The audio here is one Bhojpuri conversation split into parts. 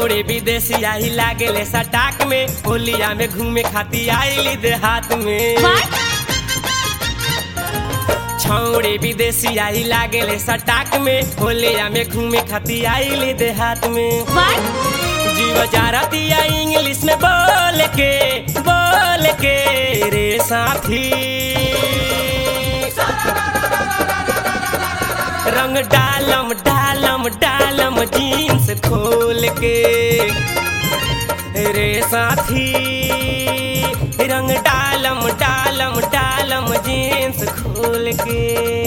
छौड़े विदेशी आई लागेले सटाक में होलिया में घूमे खाती आईली देहात में What? छौड़े विदेशी आई लागेले सटाक में होलिया में घूमे खाती आईली देहात में What? जीव जारतिया इंग्लिश में बोल के बोल के रे साथी रंग डालम डालम डालम जीन्स खोल के रे साथी रंग डालम डालम डालम जीन्स खोल के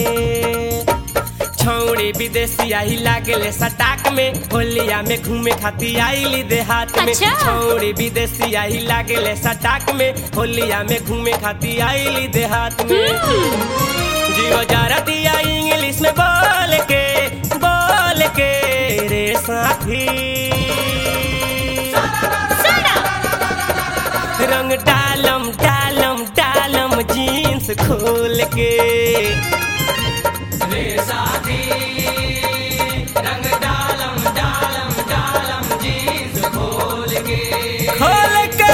छौड़े विदेशी आई लागेले सटाक में होलिया में घूमे खाती आईली देहात में अच्छा। छौड़े विदेशी आई लागेले सटाक में होलिया में घूमे खाती आईली देहात में जीव जारतिया इंग्लिश में बोल के बोल के रे साथी Shut up! रंग डालम डालम डालम जीन्स खोल के रे साथी रंग डालम डालम डालम जीन्स खोल के खोल के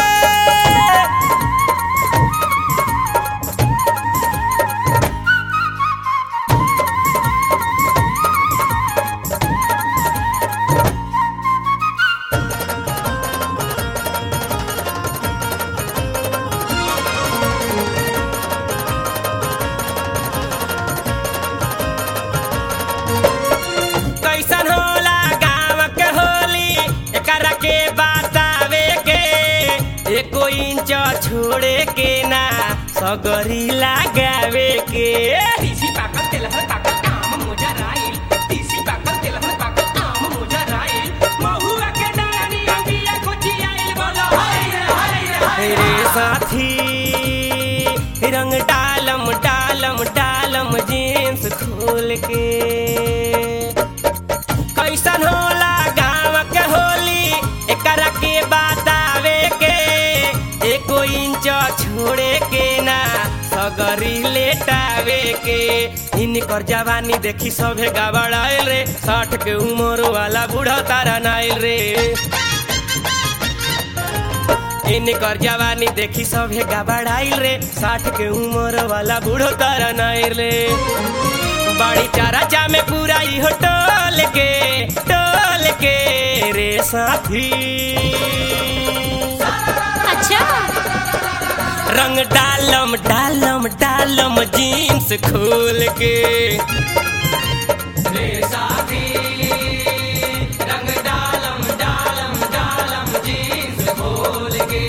कैसन होला गाँव के होली एकरा के बतावे के एको इंच छोड़े के ना सगरी लगावे के तीसी पाकल तेलहन पाकल आम मोजा राइल तीसी पाकल तेलहन पाकल आम मोजा राइल महुआ के डानी अंबिया कोची आइल बोलो हाय रे हाय रे हाय रे साथी रंग डालम डालम डालम जीन्स खोल के कैसन होला गाँव के होली एकरा के बतावे के एको इंच छोड़े के ना सगरी लेटावे के इनकर जवानी देखी सभे गबड़ाइल रे साठ के उम्र वाला बूढ़ा तारा नाइल रे इनकर जवानी देखी सभे गबड़ाइल रे साठ के उम्र वाला बूढ़ो तारा नाइल रे बड़ी चारा जामे पूरा इहो टोल के टोल के रे साथी अच्छा रंग डालम डालम डालम जीन्स खोल के रे साथी रंग डालम डालम डालम जीन्स खोल के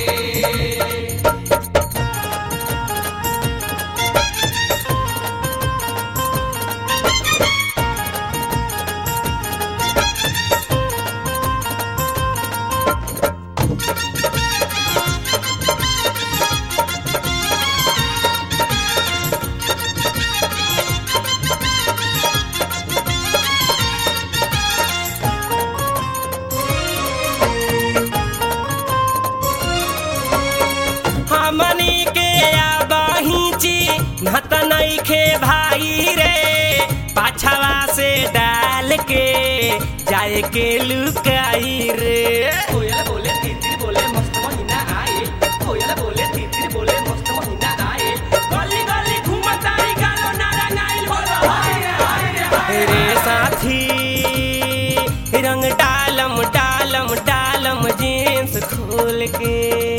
हमनी के आबहीची नत नइखे भाई रे पाछवा से डाल के जाए के लुकाई रे कोयल बोले तितिर बोले मस्त महीना आए कोयल बोले तितिर बोले मस्त महीना आए गली गली घूमताई गालो नारा नाइल बोलो हाय रे हाय रे हाय रे साथी रंग डालम डालम डालम जीन्स खोल के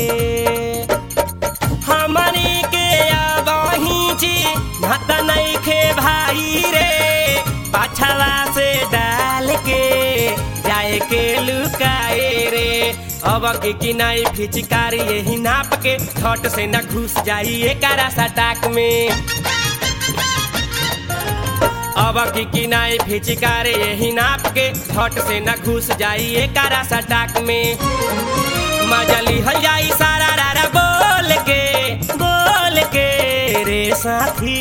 हमनी के आबहीची नत नइखे भाई रे पाछवा से डाल के जाए के लुकाए रे अब के किनाई फिचकारी यही नाप के छट से न घुस जाई एकरा सटाक में अब की किनाई फिचकार यही नाप के झट से न घुस जाई एकरा सटाक में मजा लिहल जाई सारा रारा बोल के बोल के रे साथी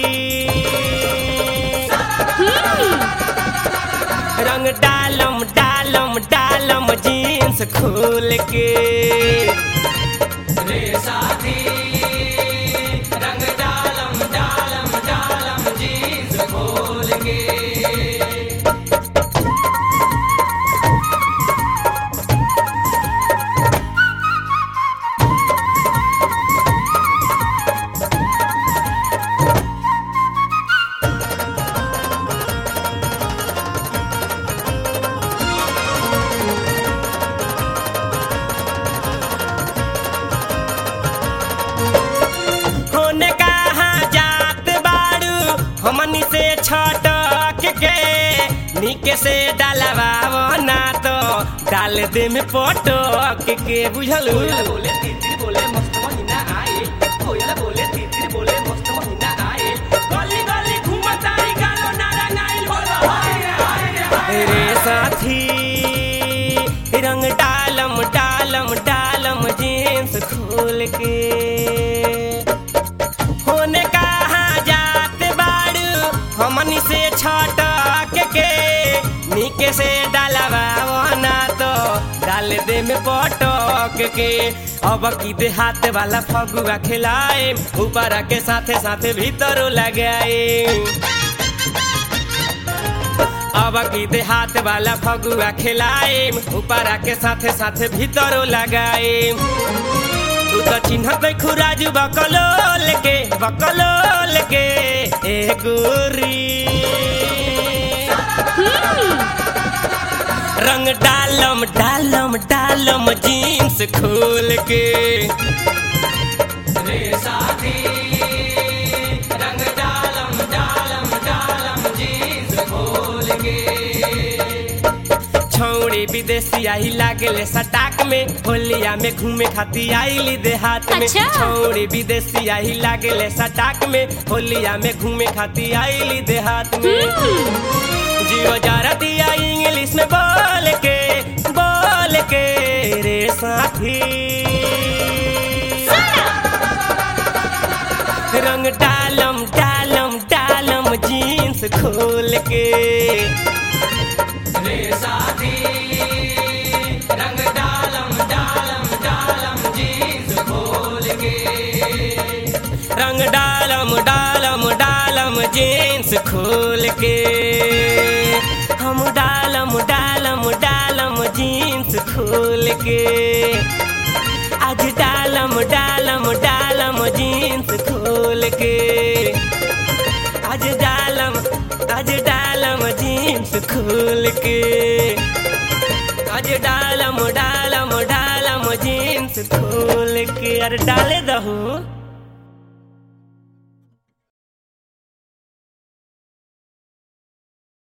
रंग डालम डालम डालम जीन्स खोल के रे साथी रंग डालम डालम डालम जीन्स खोल के के निके से डालवाओ ना तो डाल दे में पटक के बुझलू कोयल बोले तितिर बोले मस्त महीना आए कोयल बोले तितिर बोले मस्त महीना आए गली गली घूमतारी गालो नारा नाइल बोलो हाय रे हाय रे हाय रे रे साथी रंग डालम डालम डालम जींस खोल के होने कहाँ जात बाड़ू हमनी से छटक के निके से डालवाओ ना तो डाल दे में पटक के अब की देहात वाला फगुआ खिलाए ऊपर के साथे साथे भीतर लगाए अब की देहात वाला फगुआ खिलाए ऊपर के साथे साथे भीतरो लगाए तू तो चिन्हत खुराजू बकलोल के बकलोल के ए गोरी रंग डालम डालम डालम जीन्स खोल के रे साथी रंग डालम डालम डालम जींस खोल के छौड़ी विदेशी आई लागले सटाक में होलिया में घूमे खाती आईली देहात में अच्छा। छौड़ी विदेशी आई लागले सटाक में होलिया में घूमे खाती आईली देहात में जियो जरा दिया इंग्लिश में बोल के बोल के रे साथी रंग डालम डालम डालम जीन्स खोल के रे साथी रंग डालम डालम डालम जींस खोल के रंग डालम डालम डालम जीन्स खोल के हम डालम डालम डालम जीन्स खोल के आज डालम डालम डालम जीन्स खोल के आज डालम आज डालम जीन्स खोल के आज डालम डालम डालम जीन्स खोल के अरे डाले दहो